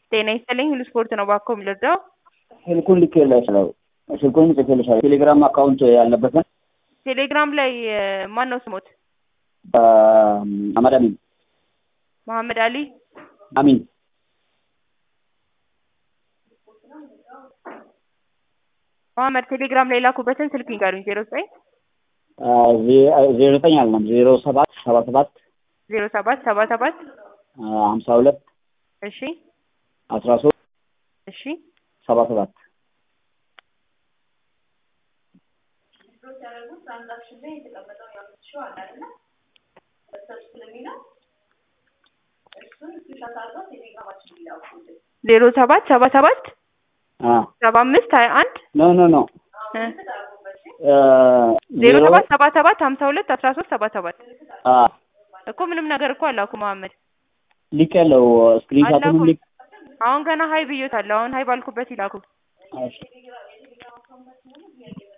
ጤና ይስጥልኝ ሁሉ ስፖርት ነው ባኮ የምልርዳው ስልኩን ልኬልሻለሁ። ስልኩን ጽፌልሻለሁ። ቴሌግራም አካውንት ያለበትን ቴሌግራም ላይ ማን ነው ስሞት? አህመድ አሚን መሐመድ አሊ አሚን መሐመድ ቴሌግራም ላይ ላኩበትን ስልክ ይንገሩኝ። ዜሮ ዘጠኝ ዜሮ ዘጠኝ አልነም ዜሮ ሰባት ሰባ ሰባት ዜሮ ሰባት ሰባ ሰባት ሀምሳ ሁለት እሺ አስራ ሶስት እሺ ሰባ ሰባት ዜሮ ሰባት ሰባ ሰባት ሰባ አምስት ሀያ አንድ ኖ ኖ ኖ ዜሮ ሰባት ሰባ ሰባት ሀምሳ ሁለት አስራ ሶስት ሰባ ሰባት እኮ ምንም ነገር እኮ አላኩ መሐመድ ሊክ ያለው ስክሪንሻቱን አላኩም። ሊክ አሁን ገና ሀይ ብዮታለሁ። አሁን ሀይ ባልኩበት ይላኩ። እሺ